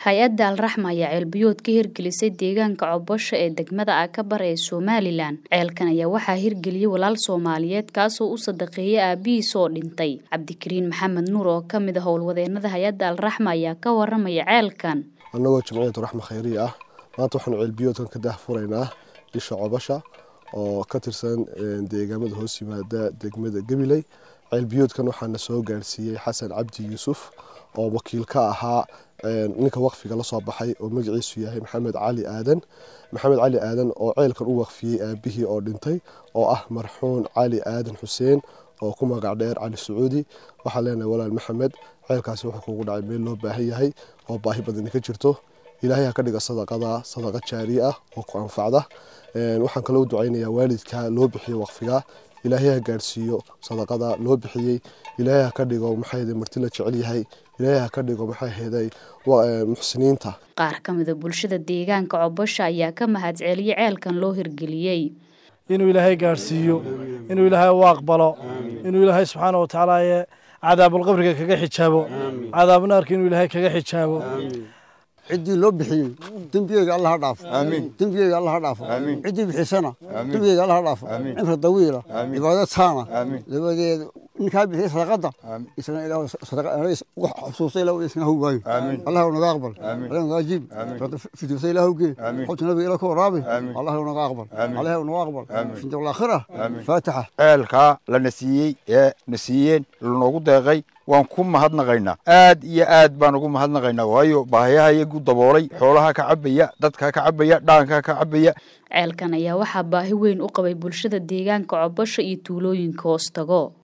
hay-adda alraxma ayaa ceelbiyood ka hirgelisay deegaanka cobosho ee degmada akabar ee somalilan ceelkan ayaa waxaa hirgeliyey walaal soomaaliyeed kaasoo u sadaqeeyay aabihiis oo dhintay cabdikariin maxamed nuur oo ka mid a howlwadeenada hay-adda alraxma ayaa ka waramaya ceelkan annagoo jimciyatu raxma khayriya ah maanta waxaanu ceelbiyoodkan ka daahfuraynaa isha cobasha oo ka tirsan deegaamada hoos yimaada degmada gabiley ceelbiyoodkan waxaana soo gaarsiiyey xasan cabdi yuusuf oo wakiil ka ahaa ninka waqfiga lasoo baxay oo magaciisu yahay maxamed cali aadan maxamed cali aadan oo ceelkan u waqfiyey aabihii oo dhintay oo ah marxuun cali aadan xuseen oo ku magac dheer cali sacuudi waxaan leenahay walaal maxamed ceelkaasi wuxuu kugu dhacay meel loo baahan yahay oo baahi badani ka jirto ilaahay ha ka dhiga sadaqada sadaqa jaari ah oo ku anfacda waxaan kaloo u ducaynayaa waalidka loo bixiyo waqfiga ilaahay ha gaarsiiyo sadaqada loo bixiyey ilaahay ha ka dhigo maxay marti la jecel yahay ilaahay ha ka dhigo maxay heeday muxsiniinta qaar ka mida bulshada deegaanka cobosha ayaa ka mahadceliyey ceelkan loo hirgeliyey inuu ilaahay gaarhsiiyo inuu ilaahay u aqbalo inuu ilaahay subxaana wa tacaala cadaabulqabriga kaga xijaabo cadaabnaarka inuu ilaahay kaga xijaabo ciddii loo bixiyey dembigeyga alla ha dhaafo dembigeyga alla ha dhaafo ciddii bixisana dembigeyga alla ha dhaafo cimri dawiila cibaado taana dabadeed ninkaa bixiyey sadaqada isna ilaa xusuusta ilaa isna how waayo allah naga aqbal allah naga ajiib fiduusa ilaa howgee xobta nabiga ila ka waraabi allah naga aqbal allah naga aqbal finta alaakhira faatixa ceelkaa lana siiyey ee na siiyeen lanoogu deeqay waan ku mahadnaqaynaa aad iyo aad baan ugu mahadnaqaynaa waayo baahiyaha iyagu daboolay xoolaha ka cabaya dadka ka cabaya dhaanka ka cabaya ceelkan ayaa waxaa baahi weyn u qabay bulshada deegaanka cobosho iyo tuulooyinka hoostago